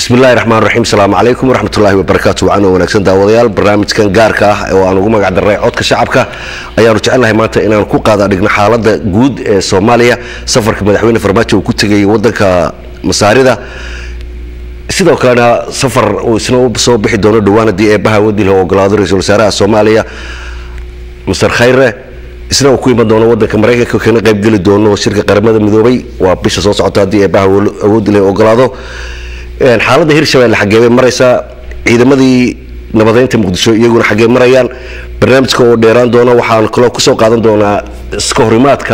bismillahi raxmaan raxiim asalaamu calaykum waraxmatullaahi wabarakaatu wacan oo wanaagsan daawadayaal barnaamijkan gaarka ah oo aan ugu magac darray codka shacabka ayaanu jecelnahay maanta inaan ku qaada dhigno xaalada guud ee soomaaliya safarka madaxweyne farmaajo uu ku tegay wadanka masaarida sidoo kalena safar uu isna soo bixi doono dhowaan haddii eebaha wadil ogolaado ra-iisul wasaaraha soomaaliya masar khayre isna uu ku iman doono wadanka maraykanka kana qaybgeli doono shirka qaramada midoobay waa bisha soo socota haddii eebaha awoodil ogolaado xaaladda hirshabelle xaggee bay maraysaa ciidamadii nabadeynta muqdisho iyaguna xaggee marayaan barnaamijka oo dheeraan doona waxaan kaloo kusoo qaadan doonaa iska horimaadka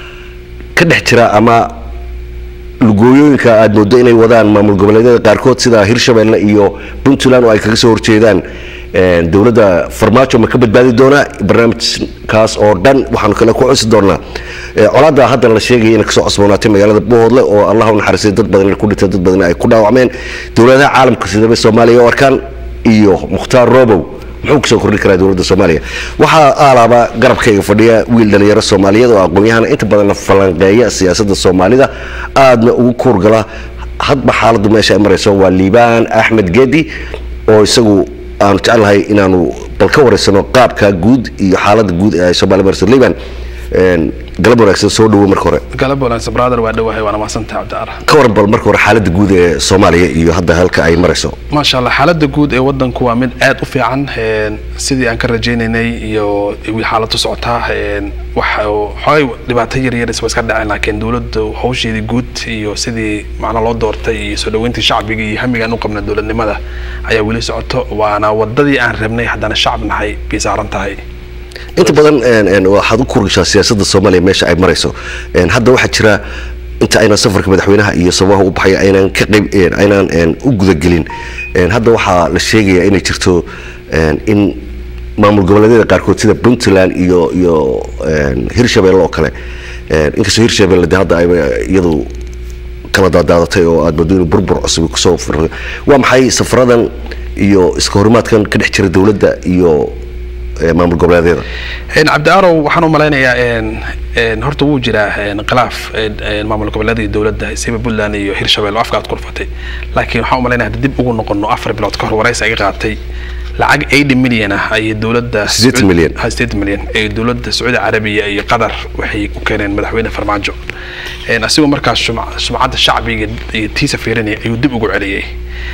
ka dhex jira ama lugooyooyinka aad moodo inay wadaan maamul goboleedyada qaarkood sida hirshabelle iyo puntland oo ay kaga soo horjeedaan dowladda farmaajo ma ka badbaadi doonaa barnaamijkaas oo dhan waxaanu kale ku cusi doonaa colaadda hadda la sheegaya inay kasoo cosboonaatay magaalada bohoodle oo allah u naxariistay dad badan ku dhintay dad badan ay ku dhaawacmeen dowladaha caalamka sidaba soomaaliya u arkaan iyo mukhtaar robow muxuu kusoo kordhin karaa dowladda soomaaliya waxaa aalaaba garabkayga fadhiya wiil dhalinyaro soomaaliyeed oo aqoon-yahana inta badanna falanqeeya siyaasadda soomaalida aadna ugu kuurgala hadba xaaladdu meesha ay marayso waa liibaan axmed gedi oo isagu aanu jecelnahay inaanu bal ka wareysano qaabka guud iyo xaalada guud ee somalia marso liban galab wanaagsan soo dhawo marka hore galab wanaagsan brother waa dhawahay waana mahadsantahay cabdicaar ka waran bal marka hore xaalada guud ee soomaaliya iyo hadda halka ay marayso maasha allah xaalada guud ee wadanku waa mid aad u fiican sidii aan ka rajaynaynay iyo xaaladu socotaa wax xoogay dhibaato yaryar iswa iska dhaceen laakiin dowladda hawsheedii guud iyo sidii macna loo doortay iyo soo dhaweyntii shacbiga iyo hamiga aan u qabna dowladnimada ayaa weli socoto waana wadadii aan rabnay haddana shacab nahay bay saaran tahay inta badan waxaad u kurgashaa siyaasadda soomaaliya meesha ay marayso hadda waxaa jira inta aynan safarka madaxweynaha iyo sababaha u baxay aynaan ka qayb aynaan u gudagelin hadda waxaa la sheegayaa inay jirto in maamul goboleedyada qaarkood sida puntland iyo iyo hirshabelle oo kale inkastoo hirshabelle de hadda ay iyadu kala daadaadatay oo aad moodo inuu burbur cusub kusoo fur waa maxay safaradan iyo iska horimaadkan ka dhex jira dowladda iyo maamul goboleedyada cabdiaarow waxaan u malaynayaa horta wuu jiraa khilaaf maamul goboleedyada iyo dowladda siba puntland iyo hirshabelle oo afka aad kurfatay laakiin waxaan u malaynaya hadda dib ugu noqono afar bilood ka hor waraysi iga qaatay lacag eighty million ah ayay dowladda sideetan milyan sideetan milyan ee dowladda sacuudi carabiya iyo qatar waxay u keeneen madaxweyne farmaajo asigoo markaas sumcadda shacbiga iyo tiisa fiirinaya ayuu dib ugu celiyey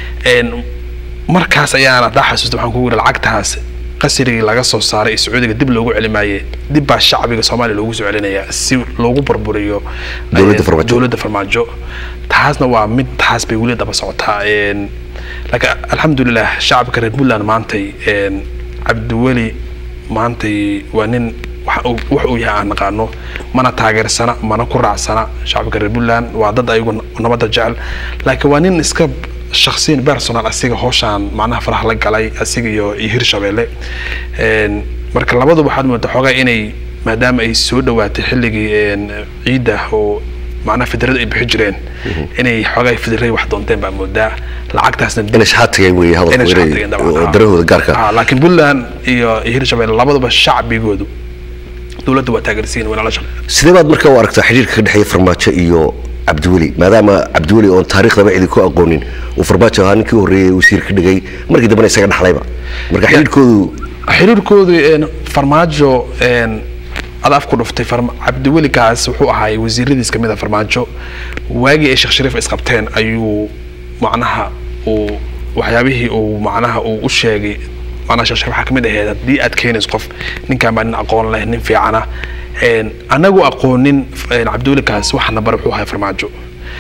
markaas ayaana daa xasuusta waxaan kugu yidhi lacagtaas qasrigii laga soo saaray ee sacuudiga dib loogu celimaayey dib baa shacbiga soomaaliya loogu soo celinayaa si loogu burburiyo dowladda farmaajo taasna waa mid taas bay weli daba socotaa laakiin alxamdulilah shacabka reer puntland maantay cabdiweli maantay waa nin wax uu yahay aan naqaano mana taageersana mana ku raacsana shacabka reer puntland waa dad ayagu nabadda jecel laakiin waa nin iska shaksiyan personal asiga howshaan macnaha faraha la galay asiga iyo iyo hirshabelle marka labaduba waxaad moodaa xoogaa inay maadaama ay soo dhawaatay xilligii ciidda oo macnaha fidrada ay bixi jireen inay xoogaa fidray wax doonteen baa moodaa lacagtaasna inay shaxaad tagay wey hadalku darahooda gaarka laakiin puntland iyo iyo hirshabelle labaduba shacbigoodu dowladda waa taageersiin wayna la shaqeyn sidee baad marka u aragtaa xiriirka ka dhexeeya farmaajo iyo cabdiweli maadaama cabdiweli oon taariikhdaba cidi ku aqoonin uu farmaajo ahaa ninkii horreeyey wasiir ka dhigay markii dambena isaga dhaxlayba marka xiriirkoodu xiriirkoodu farmaajo ad af ku dhuftay cabdiwelikaas wuxuu ahaay wasiiradiis kamid a farmaajo waagii ay sheekh shariif isqabteen ayuu macnaha uu waxyaabihii uu macnaha uu u sheegay macnaha sheekh shariif waxaa kamid ahayd haddii aad keenayso qof ninkaan baa nin aqoon leh nin fiicana anagu aqoonin cabdiwelikaas waxana bar wuxuu ahay farmaajo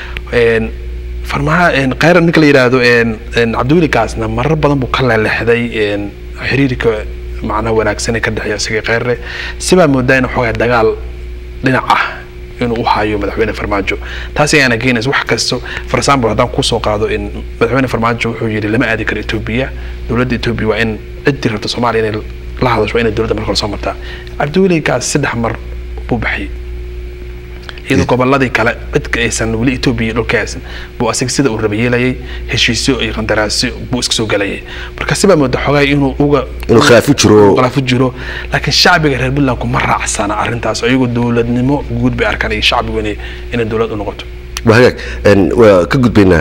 farmaa khayra ninka la yidhaahdo cabdiwelikaasna marar badan buu ka leelexday xiriirka macnaha wanaagsan ee ka dhexeeya isaga kheyre sibaa moodaa in xoogaa dagaal dhinac ah inuu u hayo madaxweyne farmaajo taas ayaana keenaysa wax kasto for example haddaan kusoo qaado in madaxweyne farmaajo wuxuu yidhi lama aadi karo etoobiya dowladda etoobiya waa in ciddii rabta soomaaliya inay la hadasho waa inay dowladda marka hore soo martaa cabdiwelikaas saddex mar buu baxiyay iyadoo goboladii kale cidka aysan weli etoobiya dhulkaas buu asiga sida uu raba yeelayay heshiisyo iyo qandaraasyo buu iska soo galayay marka sibaa mooda xogaa inuu uga inuu khilaafu jiro khilaafu jiro laakiin shacbiga reer puntland kuma raacsana arrintaas iyagoo dowladnimo guud bay arkaan iyo shacbigu inay inay dowlad u noqoto waa hagaag waa ka gudbaynaa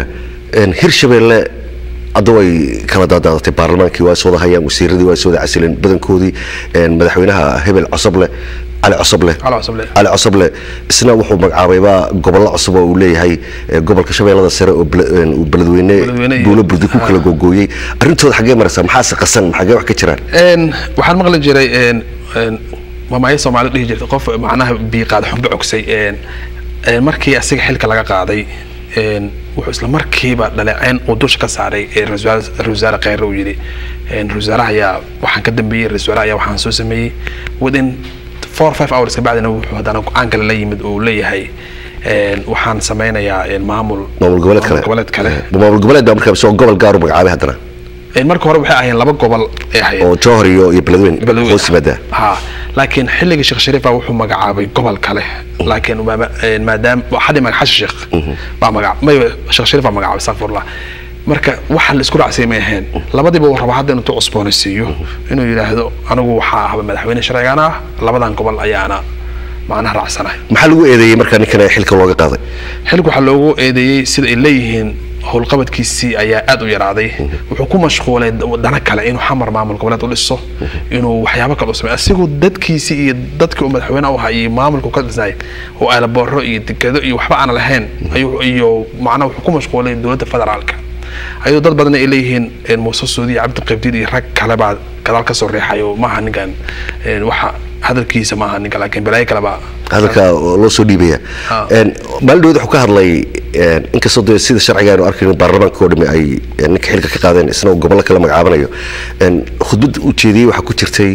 hirshabeelle hadda way kala daadaadatay baarlamaankii waa is wada hayaan wasiiradii waa is wada casileen badankoodii madaxweynaha hebel cosoble cali cosoble cali cosoble isna wuxuu magacaabaybaa gobollo cusub oo uu leeyahay gobolka shabeellada sare oo beledweyne buulo burdi ku kala googooyey arrintooda xaggee maraysaa maxaase qasan xaggee wax ka jiraan waxaan maqli jiray mamaayo soomaali dhihi jirtay qof macnaha biiqaad xumbe cogsay markii asiga xilka laga qaaday wuxuu isla markiiba dhaleeceyn uu dusha ka saaray ra-isul wasaare kheyre uu yidhi ra-isul wasaaraha ayaa waxaan ka dambeeyey ra-isul wasaare ayaa waxaan soo sameeyey within four five hours kabacdina wuxuu haddana go-aan kale la yimid uu leeyahay waxaan sameynayaa maamul maamul goboleed kale goboleed kale maamul goboleed baa markaa soo gobol gaaru magacaabay haddana marka hore waxay ahayn laba gobol ay ahayd oo jowhar iyo iyo beledweyne hoos yimaada ha laakiin xilligii sheekh shariifa wuxuu magacaabay gobol kale laakiin maadaama xadii magac xasan sheekh baa magac may sheekh shariif baa magacaabay astaqfirullah marka waxa la isku raacsay may ahayn labadiiba uu raba hadda inuu cusboonaysiiyo inuu yidhaahdo anigu waxaa ahba madaxweyne sharcigan ah labadan gobol ayaana macnaha raacsanahay maxaa lagu eedeeyey markaa ninkan xilka looga qaaday xilka waxaa loogu eedeeyey sida ay leeyihiin howlqabadkiisii ayaa aad u yaraaday wuxuu ku mashquulay dana kale inuu xamar maamul goboleed u dhiso inuu waxyaabo kale u sameeyo asigoo dadkiisii iyo dadkii uu madaxweyne u ahaa iyo maamulku ka dhisnay oo aalabooro iyo dekado iyo waxba aan lahayn iyo macnaha wuxuu ku mashquulay dowladda federaalka ayadoo dad badan ay leeyihiin muuse suudi iyo cabdi qabdiid iyo rag kale baa gadaal ka soo riixayo maaha ninkan waxa hadalkiisa maaha ninka laakiin balaayo kale baa hadalka loo soo dhiibaya maalin dhaweed wuxuu ka hadlay inkastoo dee sida sharciga aynu arkayno baarlamaanka oo dhami ay ninka xilka ka qaadeen isna uu gobollo kale magacaabanayo khudbad uu jeediyey waxaa ku jirtay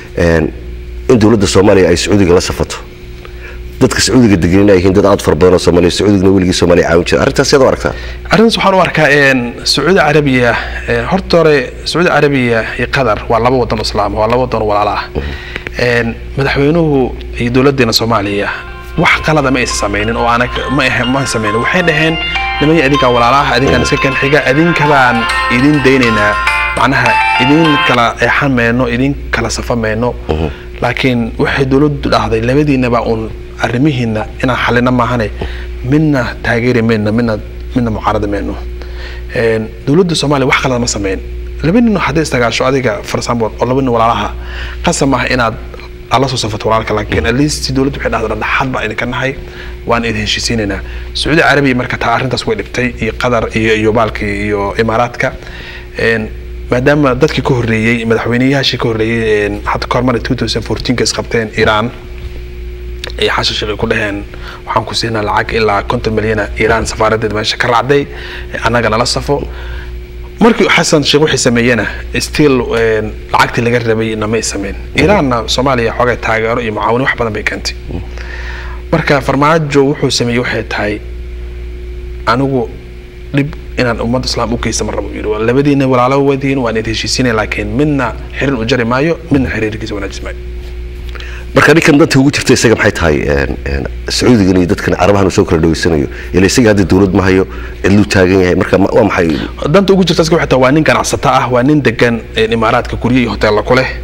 in dowladda soomaaliya ay sacuudiga la safato dadka sacuudiga degan ay yihiin dad aad fara badan oo soomaaliya sacuudigna weligii soomaaliya caawin jira arrintaas yaad u aragtaa arrintaas waxaan u arkaa sacuudi carabiya horta hore sacuudi carabiya iyo qatar waa laba wadan oo islaam waa laba wadan oo walaala ah madaxweynuhu iyo dowladeena soomaaliya wax qalada ma aysan sameynin oo aanag ma ma sameynin waxay dhaheen nimaya adinkaa walaalaha adinkaan iska kan xiga adinkabaan idin daynaynaa macnaha idin kala eexan mayno idin kala safa mayno laakiin waxay dowladdu dhahday labadiinaba uun arrimihiina inaan xalina maahane midna taageeri mayno midna midna mucaarada mayno dowladda soomaaliya wax qalada ma sameyn laba nin hadday istagaasho adiga for example oo laba nin walaalaha qasab maaha inaad ala soo safato walaalka laakiin at least dowladdu waxay dhahdaa dhaxad baa idinka nahay waan idin heshiisiinaynaa sacuudi carabiya marka taa arrintaas way dhibtay iyo qatar iyo iyo baalkii iyo imaaraadka maadaama dadkii ka horreeyey madaxweyneyaashii ka horreeyey hadda ka hormar two thousand fourteenka isqabteen iiraan ay xashan sheekh ku dhaheen waxaan ku siinaa lacag ilaa konton milyana iiraan safaaradeed meesha ka raacday annaga nala safo markii xasan sheekh wixii sameeyena still lacagtii laga rabay namay sameyn iiraanna soomaaliya xoogay taageero iyo mucaawino wax badan bay keentay marka farmaajo wuxuu sameeyey waxay tahay anigu dhib inaan ummadda islaam u geysta ma rabo yidhi labadiina walaalo wadiin waan idin heshiisinaya laakiin midna xiriir u jari maayo midna xiriirkiisa wanaajis maayo marka ninkan danta ugu jirta isaga maxay tahay sacuudigan iyo dadkan carabahan uu soo kala dhaweysanayo ila isaga hadda dowlad ma hayo cidluu taagan yahay marka waa maxay danta ugu jirta iska waxay tahay waa nin ganacsata ah waa nin degan imaaraadka guryo iyo hoteella ku leh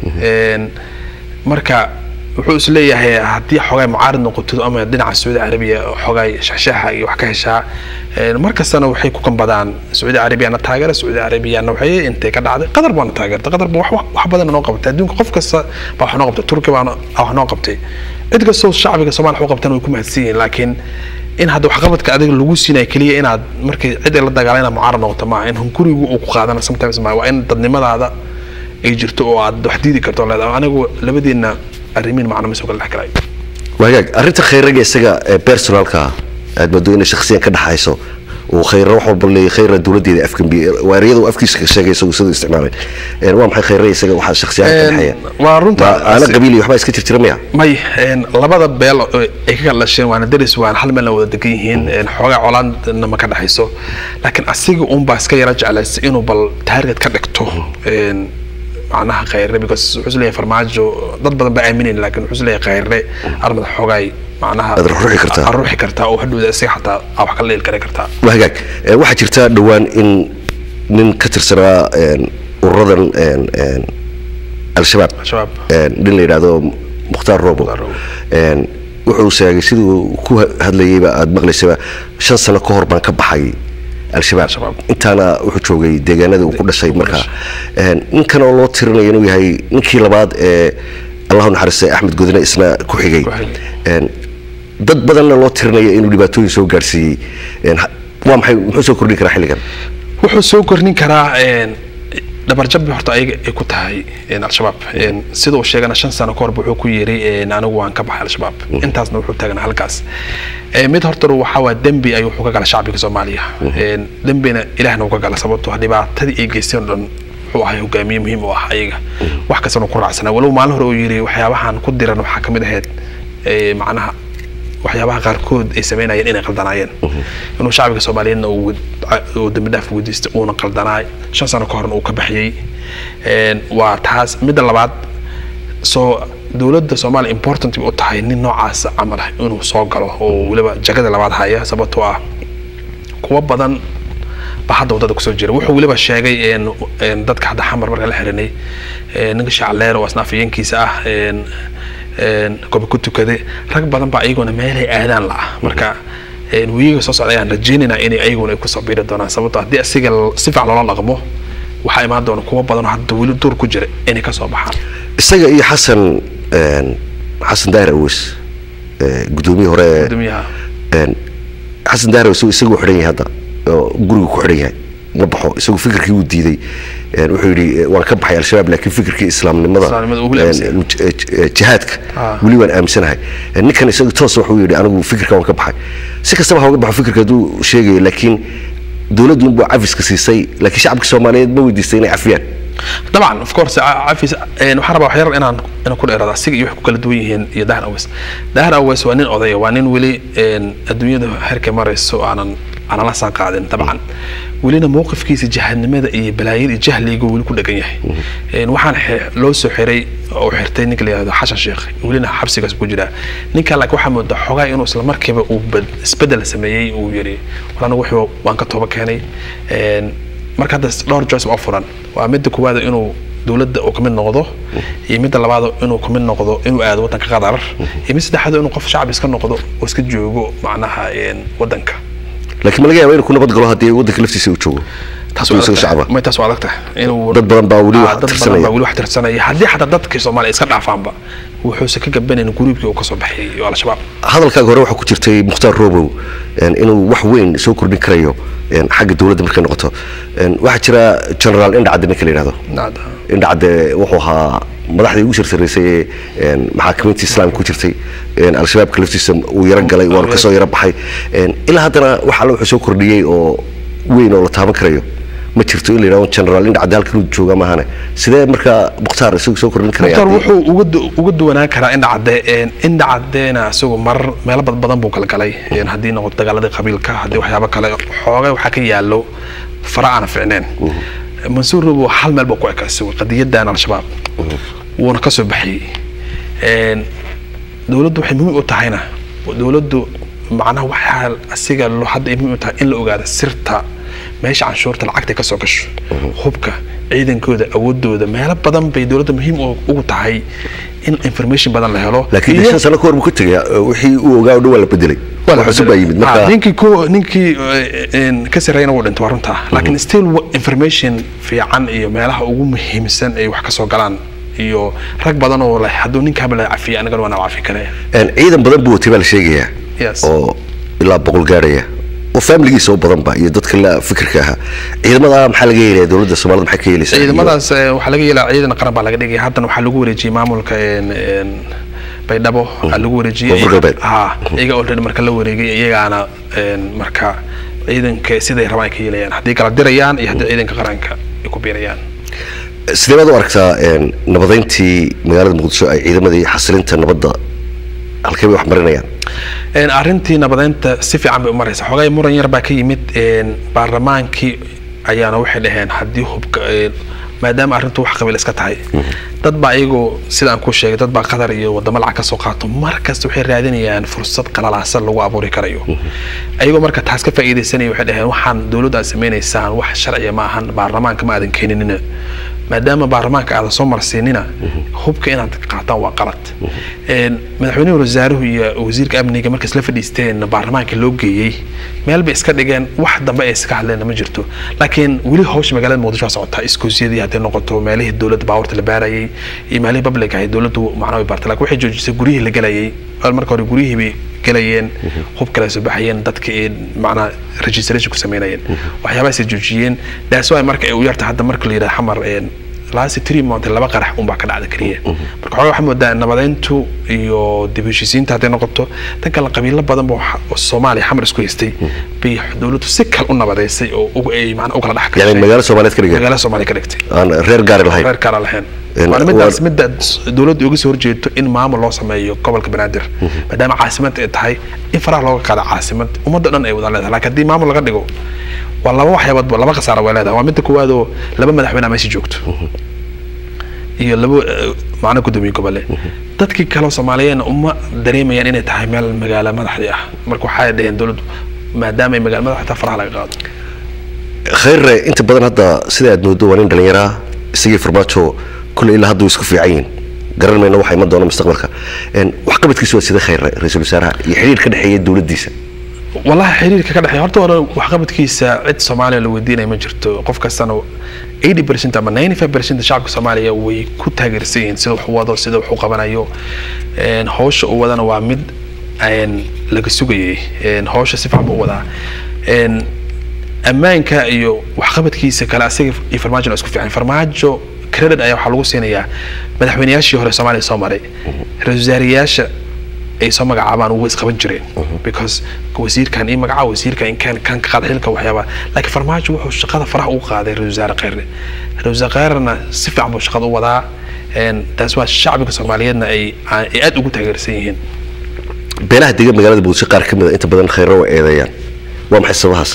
marka wuxuu is leeyahay haddii xoogay mucaarid noqoto ama dhinaca sacuudi carabiya xoogay shaxshaxa iyo wax ka heshaa mar kastana waxay ku kambadaan sacuudi carabiyana taageera sacuudi carabiyana waxay intay ka dhacday qatar baana taageerta qatar ba wax badan noo qabtay adduunka qof kasta baa wax noo qabtay turki baana wax noo qabtay cid kastoo shacbiga soomaaliya wax u qabtana way ku mahadsan yihiin laakiin in hadda waxqabadka adiga lagu siinayo keliya inaad markay cid ay la dagaalan inaad mucaarad noqoto maaha in hungurigu uu ku qaadana sometimes maaha waa in dadnimadaada ay jirto oo aad wax diidi karto leedahay anigu labadiina arrimiin macna ma soo kala dhex galay wagaag arrinta khayraga isaga ee personalka aad moodo inay shakhsiyan ka dhaxayso uu khayra wax walba leeyahay khayra dowladeeda afkambi waariyada uu afkiisa ka sheegay isagu siduu isticmaalay waa maxay khayra isaga waxa shakhsiyan ka dhaxaya waa runta aana qabiil iyo waxba iska jirjira miya may labada beel ay ka kala dhasheen waana deris waan hal meel wada degan yihiin xoogaa colaadna ma ka dhaxayso laakiin asiga uun baa iska yara jeclaystay inuu bal taarget ka dhigto macnaha khayre because wuxuu isleeyahay farmaajo dad badan baa aaminayn laakiin wuxuu isleeyahay khayre armada xoogay macnaha Aad ruuxi kartaa. aad ruuxi kartaa oo hadhowda isaga xataa aa wax ka leeli kari kartaa waa hagaag Eh, waxaa jirta dhowaan in nin ka tirsanaa een, ururadan een, een, al-shabaab shabaab een, nin la yidhaahdo mukhtaar robo Mukhtaar Robo. een, wuxuu sheegay siduu ku ha- hadlayeyba aad maqlaysaba shan sano ka hor baan ka baxay al-shabaab intaana wuxuu joogay deegaanada uu ku dhashay markaa ninkan oo loo tirinayo inuu yahay ninkii labaad ee allahu naxariistay axmed godine isna ku xigay dad badanna loo tirinayo inuu dhibaatooyin soo gaarsiiyey waa maxay muxuu soo kordhin karaa xilligan wuxuu soo kordhin karaa dhabarjabbi horta ayaga ay ku tahay al-shabaab sida uu sheegana shan sano ka horba wuxuu ku yiri anigu waan ka baxay al-shabaab intaasna wuxuu taagnaa halkaas mid horta waxaa waa dembi ayuu wuxuu ka gala shacbiga soomaaliya dembina ilaahna uu ka gala sababtoo dhibaatadii ay geysteen oo dhan wuxuu ahay hogaamiye muhiim u ah ayaga wax kastana ku raacsanaa walow maalin hore uu yiri waxyaabahan ku diran waxaa kamid ahayd macnaha waxyaabaha qaarkood ay sameynayeen inay qaldanaayeen inuu shacbiga soomaaliyeedna uu dambi dhaaf weydiistay uuna qaldanaay shan sano ka horna uu ka baxiyey waa taas midda labaad soo dowladda soomaaliya important u tahay nin noocaas camal ah inuu soo galo oo weliba jagada labaad haya sababtoo ah kuwa badan ba hadda wadada kusoo jira wuxuu weliba sheegay dadka hadda xamar marka la xirinay ninka shacleer oo asna afayeenkiisa ah goba ku tukaday rag badan baa iyaguna meelay aadaan la ah marka wiiga soo socda ayaan rajeynaynaa inay ayaguna ay kusoo biiri doonaan sababto haddii asiga si fiican loola dhaqmo waxaa imaan doona kuwa badan oo hadda weli dur ku jira inay kasoo baxaan isaga iyo xasan xasan daahir aweys gudoomiye hore xasan daahir aweys isagu xidhan yahay hadda oo guriga ku xidhan yahay ma baxo isagu fikirkii wuu diiday wuxuu yidhi waan ka baxay al-shabaab laakiin fikirkii islaamnimada jihaadka weli waan aaminsanahay ninkan isagu toos wuxuu yidhi anigu fikirka waan ka baxay si kastaba ha uga baxo fikirka hadduu sheegayo laakiin dowladdu unbuu cafiska siisay laakiin shacabka soomaaliyeed ma weydiistay inay cafiyaan طبعا اوف كورس عفيس waxaan rabaa waxyar inaan inaan ku dheeraado asiga iyo wax ku kala duwan yihiin iyo dahar aweys dahar aweys waa nin odaya waa nin weli adduunyada herka marayso aanan aanan la saan qaadin dabcan welina mowqifkiisa jahadnimada iyo balaayada iyo jahliga weli ku dhegan yahay waxaan loo soo xiray oo xirtay ninka la yihahdo xashan sheekh welina xabsigaas ku jiraa ninka laakiin waxaa moodaa xogaa inuu isla markiiba uu isbedel sameeyey uu yiri war anigu wixii waan ka tooba keenay marka hadda dhowr joyce oo furan waa midda koowaad inuu dowladda uu kamid noqdo iyo midda labaad inuu kamid noqdo inuu aado wadanka qatar iyo mid saddexaad inuu qof shacbi iska noqdo oo iska joogo macnaha wadanka laakiin ma laga yaaba inuu ku nabad galo haddii wadanka laftiisa uu joogo may taas waa adagtahay inuu dad badan baa weli wax dad badan baa weli wax tirsanaya haddii xataa dadkii soomaaliya iska dhaafaanba wuxuuse ka gabanayn guruubkii uu kasoo baxay al-shabaab hadalkaaga hore waxaa ku jirtay mukhtaar robow inuu wax weyn soo kordhin karayo xagga dowladda markay noqoto waxaa jira generaal indhacadde ninka la yidhahdo indhacadde wuxuu ahaa madaxdii ugu sirsareysay ee maxaakimiinta islaamka ku jirtay al-shabaabka laftiisa uu yaro galay waanu kasoo yaro baxay ilaa haddana wax alle wuxuu soo kordhiyey oo weyn oo la taaban karayo ma jirto in la yidhahdo generaal indhacadde halkan uu jooga maahane sidee markaa mukhtaar isagu soo kordhin karaya mukhtaar wuxuu uga duwanaan karaa indhacadde indhacaddeena isagu marar meelo bad badan buu kala galay haddii noqoto dagaaladii qabiilka haddii waxyaabo kale xoogay waxaa ka yaallo fara aana ficneen mansuur robo hal meel buu ku eka isagu qadiyadan al-shabaab wuuna kasoo baxiyey dowladdu waxay muhiim u tahayna dowladdu macnaha waxaa asiga hadda ay muhiim u tahay in la ogaado sirta meesha canshuurta lacagta kasoo gasho hubka ciidankooda awoodooda meelo badan bay dowladda muhiim ugu tahay in information badan la helo laakiin shan sano ka hor buu ka tegay wixii uu ogaa o dhan waa la bedelay cusub baa yimid marka ninkii ko ninkii ka sarreeyna wuu dhintay waa runta laakiin still information fiican iyo meelaha ugu muhiimsan ay wax kasoo galaan iyo rag badan oo leh hadduu ninkaaba la cafiya anigana waana cafi kare ciidan badan buu watay baa la sheegayaa oo ilaa boqol gaarhaya oo faamiligiisa oo badanba iyo dadka la fikirka ahaa ciidamada maxaa laga yeelaya dowladda soomaalida maxay ka yeelaysaa ciidamadaas waxaa laga yeelaya ciidan qaran baa laga dhigaya haddana waxaa lagu wareejiyey maamulka baydhabo lagu wareejiyey ha iyaga already marka la wareegay iyagaana marka ciidanka siday rabaan ay ka yeelayaan haddii kala dirayaan iyo haddii ciidanka qaranka ay ku biirayaan sidee baad u aragtaa nabadeyntii magaalada muqdisho ay ciidamadii xasilinta nabadda halkee bay wax marinayaan arrintii nabadeynta si fiican bay u maraysa xoogay muran yar baa ka yimid baarlamaankii ayaana waxay dhaheen haddii hubka maadaama arrintu wax qabiil iska tahay dad baa iyagoo sida aan ku sheegay dad baa qatar iyo wadamo lacag ka soo qaato markasta waxay raadinayaan fursad qalalaasan lagu abuuri karayo ayagoo marka taas ka faa'iidaysanaya waxay dhaheen waxaan dowladda aad samaynaysaan wax sharciya ma ahan baarlamaanka ma aadan keeninina maadaama baarlamaanka aadan soo marsiinina hubka inaad qaataan waa qalad madaxweynuhu wasaaruhu iyo wasiirka amniga markay isla fadhiisteen baarlamaanka loo geeyey meel bay iska dhigeen wax dambe ay iska hadleen ma jirto laakiin weli hawsha magaalada muqdisho waa socotaa iskoosyadii hadday noqoto meelihii dowladda baabuurta la baarayay iyo meelihii public ahay dowladdu macnaa way baartay laakiin waxay joojisay guryihii la gelayay marka hore guryihii bay gelayeen hub kale soo baxayeen dadka macnaa registration ku sameynayeen waxyaabahaasay joojiyeen daas waay marka ay u yarta hadda marka la yidhaha xamar laasi three month laba qarax unbaa ka dhacda keliya marka xogaa waxaa moodaa nabadeyntu iyo dib heshiisiinta hadday noqoto tan kale qabiilo badan ba soomaaliya xamar isku haystay bay dowladdu si kale u nabadeysay oo ay macnaa u kala dhex gashay yani magaalo soomaaliyeed ka dhigay magaalo soomaaliya ka dhigtay aan reer gaari lahayn reer gaara lahayn waana midaas midda dowladda uga soo horjeedo in maamul loo sameeyo gobolka banaadir maadaama caasimad ay tahay in faraha looga qaada caasimad ummadda dhan ay wada leedahay laakiin haddii maamul laga dhigo waa laba waxyaaboodba laba khasaara way leedahay waa midda koowaad oo laba madaxweyne meesha joogto iyo laba macno gudoomiye gobole dadkii kale soomaaliyeedna uma dareemayaan inay tahay meel magaalo madaxdii ah marka waxay dhaheen dowladdu maadaama ay magaalo madaxda faraha laga qaado khayre inta badan hadda sida aad moodo waa nin dhallinyaraa isagii farmaajo kulle ilaa hadda isku fiican yihiin garan mayna waxa iman doona mustaqbalka waxqabadkiisu waa sida khayre ra-iisul wasaaraha iyo xiriir ka dhexeeya dowladdiisa wallahi xiriirka ka dhexeeya horta hore waxqabadkiisa cid soomaaliya la weydiinaya ma jirto qof kastana 80 percent ama 95 percent shacabka soomaaliya way ku taageersan yihiin sida wax u wado sida wax u qabanayo hawsha uu wadana waa mid laga sugayay hawsha si fiican buu u wadaa ammaanka iyo waxqabadkiisa kale asaga iyo farmaajo isku fiican farmaajo credit ayaa waxaa lagu siinayaa madaxweynayaashii hore soomaaliya soo maray ra-iisul wasaarayaasha ay soo magacaabaan way isqaban jireen because wasiirkan ii magaca wasiirkan inkaan kan ka qaada xilka waxyaaba laakiin farmaajo wuxuu shaqada faraha ugu qaaday ra-iisul wasaare kheyre ra-iisul wasaare kheyrena si fiican buu shaqada u wadaa taas waa shacbiga soomaaliyeedna ay ay aad ugu taageersan yihiin beelaha degan magaalada muqdisho qaar ka mid a inta badan khayro way eedeeyaan waa maxay sababahaas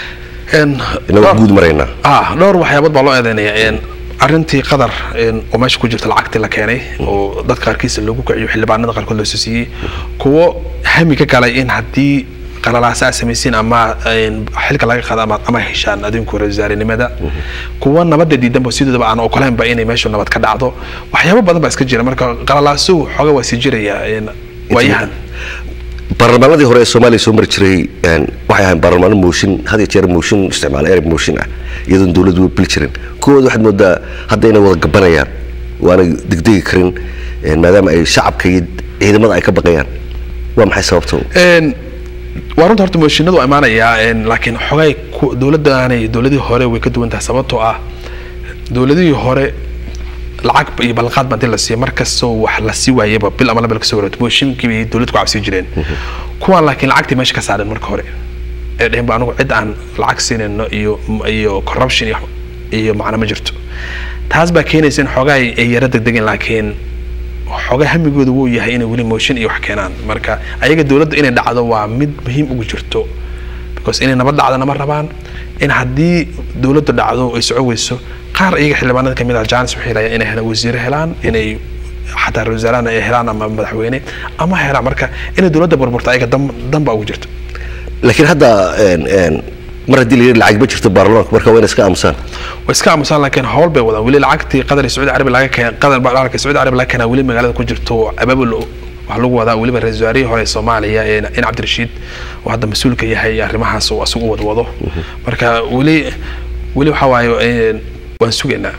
inagu guud maraynaa ah dhowr waxyaabood baa loo eedeynaya arrintii qadar oo meesha ku jirta lacagtii la keenay oo dad qaarkiisa loogu kiciyo xildhibaanada qaarkood loo soo siiyey kuwo hami ka galay in haddii qalalaasa aad samaysiin ama xilka laga qaado ama ama heshaan adinku ra-iisul kuwa nabadda diidanba sidoodaba aan ogolaynba inay meeshu nabad ka dhacdo waxyaabo badan baa iska jira marka qalalaasuhu xooga waa sii jiraya waayahan baarlamaanadii hore ee soomaaliya soo mari jiray waxay ahayn baarlamaano mooshin had iyo jeer mooshin isticmaala erey mooshin ah iyadoon dowladdu bili jirin kuwooda waxaad moodaa hadda inay wada gabanayaan waanay degdegi karin maadaama ay shacabka iyo ciidamada ay ka baqayaan waa maxay sababta waa runta horta mooshinadu waa imaanayaa laakiin xogay dowladdaanay dowladii hore way ka duwan tahay sababtoo ah dowladihii hore lacag iyo ballanqaad baa intii la siiya markastoo wax la sii waayaba bil ama laba kasoo wareegto mooshinkii bay dowlad ku cabsii jireen kuwan laakiin lacagtii meesha ka saareen marka hore ee dhehen ba anigu cid aan lacag siinayno iyo iyo corruption iyo iyo macna ma jirto taas baa keenaysa in xoogaa ay yara degdegeen laakiin xoogaa hamigooda wuu yahay inay weli mooshin iyo wax keenaan marka ayaga dowladda inay dhacdo waa mid muhiim ugu jirto because inay nabad dhacdana ma rabaan in haddii dowladda dhacdo ay soco weyso qaar iyaga xildhibaanada kamid ah jaanis waxay helayaan inay helaan wasiire helaan inay xataa ra-isul wasaarahana ay helaan ama madaxweyne ama helaan marka inay dowladda burburta ayaga dan dan baa ugu jirta laakiin hadda mar haddii la yidhi lacag ma jirto baarlamaanka marka waa inay iska aamusaan way iska aamusaan laakiin howl bay wadaan weli lacagtii qadar iyo sacuudi carabi laga keen qadar baarlamaanka sacuudi carabi laga keenaa weli magaalada ku jirto abaabul waxaa lagu wadaa weliba ra-isul wasaarihii hore ee soomaaliya in cabdirashiid oo hadda mas-uulka yahay arrimahaas uu asigu wadwado marka weli weli waxaa waaye waan sugaynaa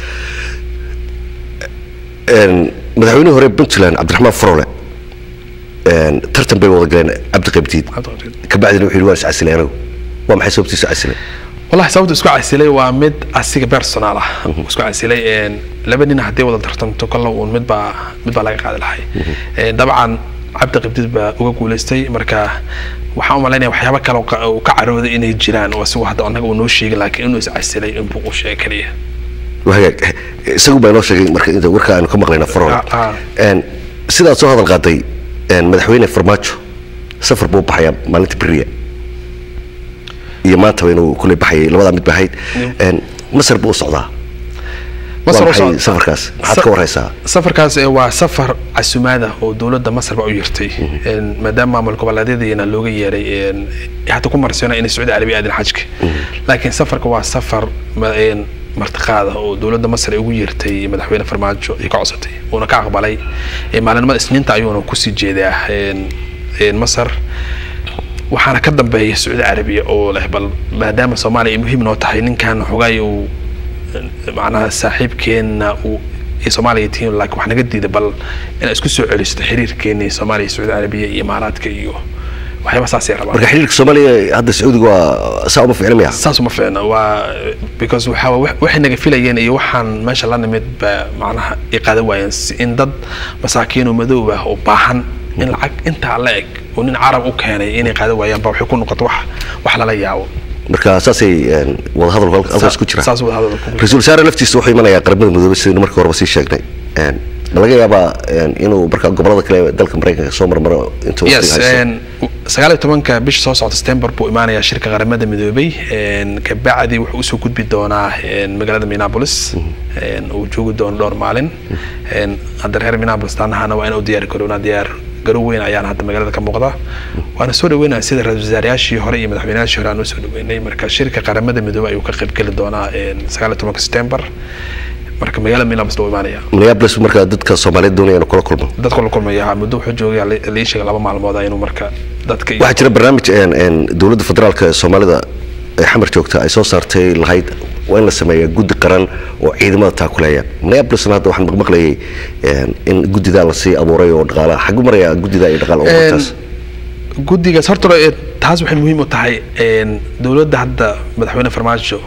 madaxweynihii hore puntland cabdiraxmaan farole tartan bay wada galeen cabdi qabdiid kabacdina wuxuu yidhi waan iscasilay anigu waa maxay sababtiisu casilay wallahi sababta isku casilay waa mid asiga personal ah isku casilay laba nin haddii wada tartamto kolla uun mid baa mid baa laga qaadi lahay dabcan cabdi qabdiid baa uga guulaystay marka waxaan u malaynaya waxyaaba kale uu ka carooday inay jiraan oo asigu hadda annaga uu noo sheegay laakiin inuu iscasilay inbuu u sheegay keliya hagaag isagu baa inoo sheegay marka inta warka aanu ka maqlayna farole sidaad soo hadal qaaday madaxweyne farmaajo safar buu baxayaa maalinta beriya iyo maantaba inuu kule baxayay labadaa mid ba ahayd masar buu u socdaa safarkaas maxaad ka warhaysaa safarkaas waa safar casumaada oo dowladda masar ba u yirtay maadaama maamul goboleedyadiina looga yeeray hata ku marsiona inay sacuudi carabiya aadin xajka laakiin safarka waa safar martiqaada oo dowladda masar ay ugu yeertay madaxweyne farmaajo ay ka codsatay uuna ka aqbalay maalinimada isniinta ayuuna kusii jeedaa masar waxaana ka dambeeya sacuudi carabiya oo leh bal maadaama soomaaliya ay muhiim noo tahay ninkan xogaay uu macnaha saaxiibkeenna uu ay soomaaliya tihiin laakiin wax naga diida bal inaa isku soo celisto xiriirkeeni soomaaliya sacuudi carabiya iyo imaaraadka iyo waxyaaba saasay rabaan marka xiriirka soomaaliya hadda sacuudiga waa saa uma ficna miya saas uma ficna waa because waxaa waxay naga filayeen iyo waxaan meesha la nimid ba macnaha ay qaadan waayeen in dad masaakiin oo madoob ah oo baahan in lacag intaa la eg oo nin carab u keenay inay qaadan waayaan ba waxay ku noqoto wax wax lala yaabo marka saasay wadahadalku halkaas ku jira saas wadahadalku ra-iisul wasaare laftiisa wuxuu imanayaa qaramada midoobay sidaynu markii horeba sii sheegnay ma laga yaabaa inuu marka gobolada kale dalka maraykanka soo marmaro intuu yes sagaal iyo tobanka bisha soo socda september buu imaanayaa shirka qaramada midoobay kabacdi wuxuu usoo gudbi doonaa magaalada minneapolis uu joogi doono dhowr maalin hadda reer minneapolis taanahana waa inuu diyaari garoonaa diyaar garow weyn ayaan hadda magaalada ka muuqda waana soo dhaweynaya sida ra-isul wasaarayaashii hore iyo madaxweynayaashii hore aan usoo dhaweynay marka shirka qaramada midoobay ayuu ka qaybgeli doonaa sagaal iyo tobanka september marka magaalada minneapolis loo imaanaya minneapolis marka dadka soomaaliyeed doonaya inuu kula kulmo dadka la kulmaya muddo wuxuu joogaya lii sheega laba maalmood inuu marka dadka waxaa jira barnaamij dowladda federaalka ee soomaalida ee xamar joogta ay soo saartay lahayd waa in la sameeyaa guddi qaran oo ciidamada taakuleeya minneapolisna hadda waxaan maqmaqlayay in guddidaa lasii abuuray oo dhaqaala xagu maraya guddidaa iyo dhaqaal taas guddigaas horta taas waxay muhiim u tahay dowladda hadda madaxweyne farmaajo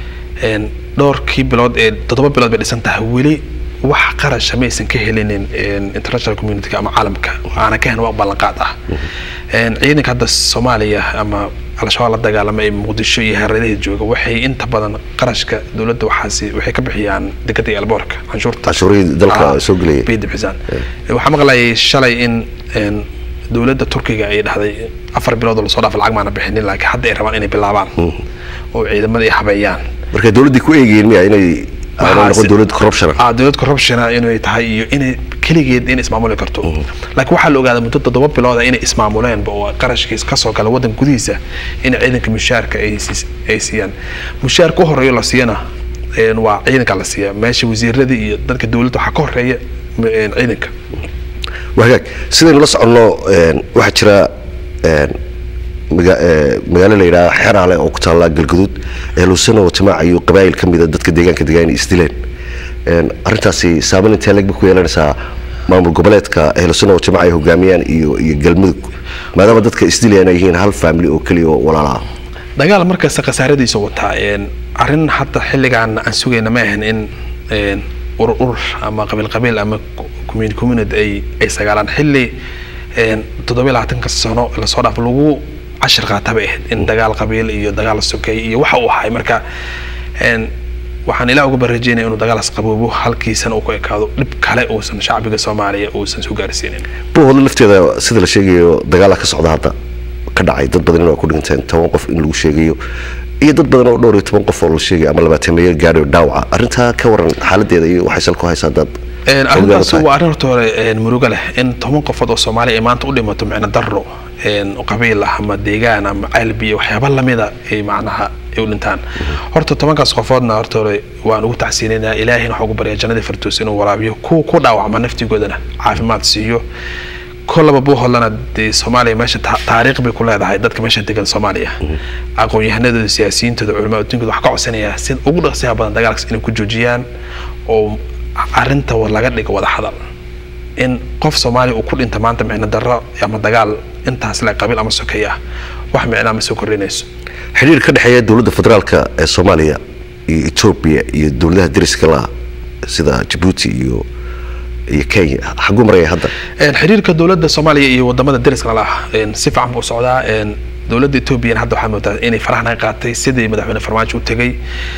dhowrkii bilood ee toddoba bilood bay dhisan tahay weli wax qarasha maysan ka helinin international community ama caalamka aana ka hen waa ballanqaad ah ciidanka hadda soomaaliya ama al-shabaab la dagaalama ee muqdisho iyo hareeraha jooga waxay inta badan qarashka dowladda waxaasi waxay ka bixiyaan dekada iyo alboorka canshuurta canshuurihii dalka soo gelaya bay dibxisaan waxaa maqlayay shalay in dowladda turkiga ay dhahday afar bilood oo lasoo dhaaf lacag maana bixinin laakiin hadda ay rabaan inay bilaabaan oo ciidamada ay habeeyaan marka dowladdii ku eegayeen miya inay noqon dowlad corruption ah dowlad corruption inay tahay iyo inay keligeed inay ismaamuli karto laakiin waxaa la ogaaday muddo toddoba bilooda inay ismaamuleenba oo qarashkiis kasoo gala waddanka gudihiisa in ciidanka mushaarka ay siiyaan mushaarka u horeeyo la siiyana waa ciidanka la siiya meesha wasiirada iyo dadka dowladda waxaa ka horeeya ciidanka wagaag sidaynu la soconno waxaa jira magaalo la yidhaha xeraale oo ku taalla galguduud ehlusano jamaaca iyo qabaayil ka mida dadka deegaanka degaan isdileen arrintaasi saameyn intee legba ku yeelanaysaa maamul goboleedka ehlusano jamaaca ay hogaamiyaan iyo iyo galmudug maadaama dadka isdilayaan ay yihiin hal family oo keliya oo walaala ah dagaal markasta khasaaradiisa wataa arrin hadda xilligaan aan sugayna ma ahan in urur urur ama qabiil qabiil ama community community ay ay sagaalaan xilli toddoba labaatanka sano lasoo dhaaf lagu cashir qaata bay ahayd in dagaal qabiil iyo dagaal sokay iyo waxa uu ahay marka waxaan ilaa uga barajeynaya inuu dagaalaas qaboobo halkiisana uu ku ekaado dhib kale uusan shacbiga soomaaliya uusan soo gaarsiinin buuhoodla lafteeda sida la sheegayo dagaala ka socda hadda ka dhacay dad badan inay ku dhinteen toban qof in lagu sheegayo iyo dad badan oo dhowr iyo toban qof oo la sheegay ama labaatameeyo gaadhayo dhaawaca arrintaa ka waran xaaladeeda iyo waxay sal ku haysaa dad arrintaas waa arrin horta hore murugo leh in toban qofood oo soomaaliya ay maanta u dhimato micno darro qabiil ah ama deegaan ama calbi waxyaaba lamida ay macnaha ay u dhintaan horta tobankaas qofoodna horta hore waan ugu tacsiinaynaa ilaahayna waxaa ugu baryaa jannadii fardoos inuu waraabiyo kuwa ku dhaawacma naftigoodana caafimaad siiyo kolaba buuhoodlana dee soomaaliya meesha taariikh bay ku leedahay dadka meesha degan soomaaliya aqoon-yahanadooda siyaasiyiintooda culamaa adduunkooda waxaa ka codsanayaa si ugu dhaqsiyaha badan dagaalkaas inay ku joojiyaan oo arrinta laga dhigo wada hadal in qof soomaaliya uu ku dhinta maanta micno darro ama dagaal intaas le qabiil ama sokay ah wax micnaa ma soo kordhinayso xiriir ka dhexeeya dowladda federaalka ee soomaaliya iyo etoobiya iyo dowladaha dariska la sida jabuuti iyo iyo kenya xaguu maraya hadda xiriirka dowladda soomaaliya iyo wadamada dariska la si fiican buu socdaa dowladda etoobiyana hadda waxaa moodaa inay faraha naga qaatay sidii madaxweyne farmaajo u tegay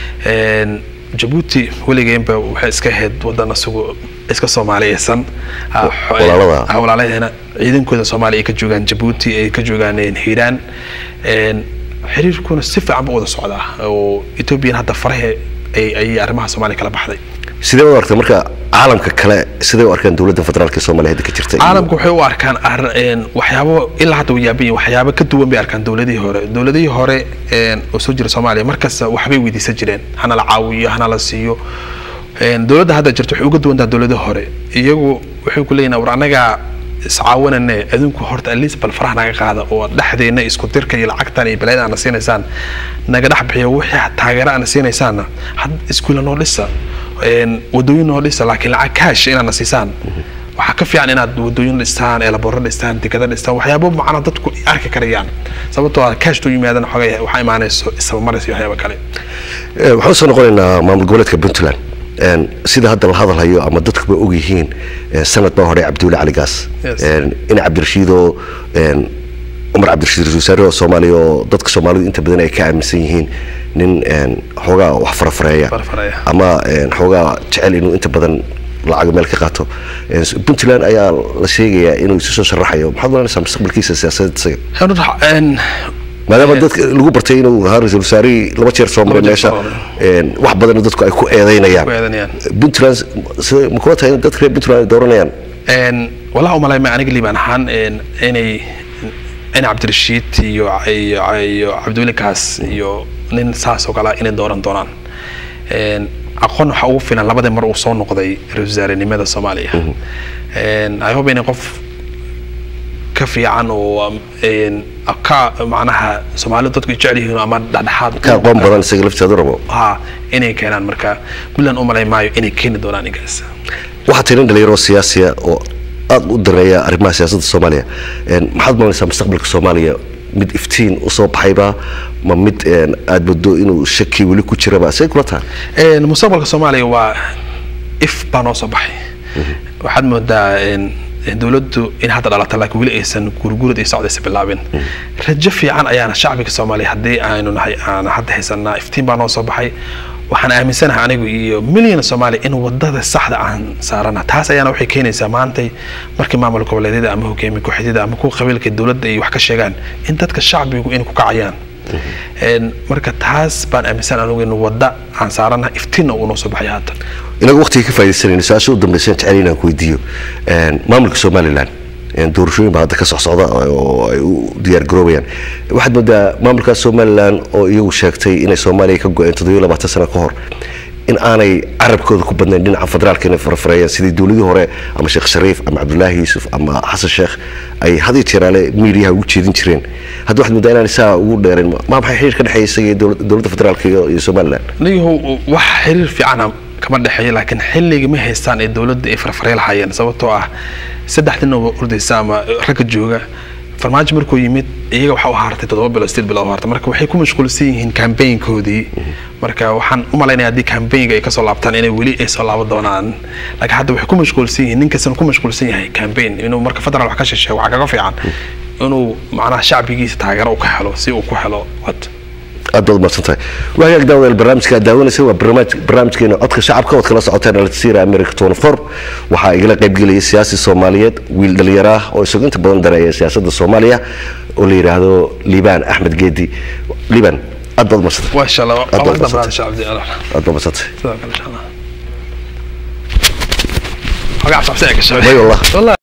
jabuuti weligeenba waxay iska ahayd wadan isagu iska soomaaliyeysan walaalaheena ciidankooda soomaaliya ay ka joogaan jabuuti ay ka joogaan hiiraan xiriirkuna si fiican buu wada socdaa oo ethoobiyan hadda farahe ayay arrimaha soomaaliya kala baxday sidee u aragtay marka caalamka kale siday u arkaan dowladda federaalka ee soomaaliya hadda ka jirta caalamku waxay u arkaan waxyaabo ilaa hadda wayaabayin waxyaabo ka duwan bay arkaan dowladihii hore dowladihii hore oo soo jira soomaaliya markasta waxbay weydiisan jireen hana la caawiyo hana la siiyo dowladda hadda jirta waxay uga duwantaa dowladihii hore iyagu waxay ku leeyihin war annagaa iscaawanane adinku horta atleast bal faraha naga qaada oo dhexdeena isku dirka iyo lacagtan iyo balaayada aana siinaysaan naga dhex bixiyo wixii taageero aana siinaysaanna had iskuula noo dhisa wadooyin noo dhisa laakiin lacag kaash inaadna siisaan waxaa ka fiican inaad wadooyin dhistaan eelaboro dhistaan dekada dhistaan waxyaabo macna dadku arki karayaan sababtoo ah kaash tuu yimaadan xogay waxaa imaanayso isabamaris iyo waxyaabo kale waxaan soo noqonaynaa maamul goboleedka puntland sida hadda la hadalhayo ama dadkuba og yihiin sanad baa hore cabdulle cali gaas in cabdirashiidoo cumar cabdirashiid ra-isul wasaare oo soomaaliya oo dadka soomaalidu inta badan ay ka aaminsan yihiin nin xoogaa wax farafareeya ama xoogaa jecel inuu inta badan lacag meel ka qaato puntland ayaa la sheegayaa inuu isu soo sharaxayo maxaad malanaysaa mustaqbalkiisa siyaasadeed isaga maadaama dadka lagu bartay inuu ahaa ra-isul wasaarihii laba jeer soo maray meesha wax badan dadku ay ku eedeynayaan puntland ma kula tahay in dadka reer puntland ay dooranayaan walaa umalay ma aniga liibaan ahaan inay in cabdirashiid iyo iyo cabdiweli kaas iyo nin saas oo kale inay dooran doonaan aqoon waxaa ugu filan labadii mar uu soo noqday ra-isul wasaarenimada soomaaliya i hope inay qof ka fiican oo ka macnaha soomaalidu dadku jecel yihiin ama dhexdhexaad ka aqoon badan isaga lafteedu rabo ha inay keenaan marka puntland u malay maayo inay keeni doonaan ninkaas waxaa tirin dhalinyaro siyaasiya oo aad u dareeya arrimaha siyaasadda soomaaliya maxaad malanaysaa mustaqbalka soomaaliya mid iftiin usoo baxayba ma mid aad baddo inuu shaki weli ku jiraba say kula tahay mustaqbalka soomaaliya waa if baa noo soo baxay waxaad moodaa dowladdu in hadda dhalata laakiin weli aysan gurgurad iyo socdaysa bilaabin rajo fiican ayaana shacbiga soomaaliya haddii aynu nahay aan hadda haysanaa iftiin baa noo soo baxay waxaan aaminsanahay anigu iyo milyan soomaaliya in wadada saxda aan saarana taas ayaana waxay keenaysaa maantay markii maamul goboleedyada ama hogaamiye kooxyada ama kuwa qabiilka dowladda ay wax ka sheegaan in dadka shacbigu inay ku kacayaan marka taas baan aaminsan anigu in wadda aan saarana iftiinna uu noo soo baxay haatan inagu waqtiga ka faaidaysanayno su-aasha u dambaysan jecel inaan ku weydiiyo maamulka somaliland doorashooyin baa hadda ka socsocda oo ay u diyaar garoobayaan waxaad moodaa maamulkaas somaliland oo iyagu sheegtay inay soomaaliya ka go-een toddobiyo labaatan sano ka hor in aanay carabkooda ku badnayn dhinaca federaalka inay farafareeyaan sidii dowladii hore ama sheekh shariif ama cabdullaahi yuusuf ama xasan sheekh ay hadiyo jeeraale miidiyaha ugu jeedin jireen hadda waxaad moodaa inaan saa ugu dheerayn ma maxay xiriir ka dhexeeya isaga dowladda federaalka iyo somaliland niyahow wax xiriir fiicana kama dhexeeyo laakiin xilliga ma haystaan ee dowladda ay farfarey lahaayeen sababtoo ah saddex nin oo ordaysa ama ragga jooga farmaajo markuu yimid iyaga waxa u haartay toddoba bilo sideed bilo haartay marka waxay ku mashquulsan yihiin kambaynkoodii marka waxaan u malaynaya haddii kambaynga ay kasoo laabtaan inay weli ay soo laaban doonaan laakiin hadda waxay ku mashquulsan yihiin ninkastan ku mashquulsan yahay kambayn inuu marka federal wax ka shisheeyo waxaa kaga fiican inuu macnaha shacbigiisa taageero u ka helo si uu ku helo wad aad baad umadsantahay waagaag daawadayaal barnaamijka aad daawanaysa waa barnaamijkeena codka shacabka ood kala socoteen aljazeera america tony four waxaa igala qaybgelaya siyaasi soomaaliyeed wiil dhalinyaro ah oo isagu inta badan dareeya siyaasadda soomaaliya oo la yidhaahdo liibaan axmed geedi liibaan aad baad umadsantay ما شاء الله أدوات أول بسيطة. دبرات الشعب دي أنا aad baad umadsantay جزاك الله إن شاء الله. وقع صعب ساعة الشباب أي والله. والله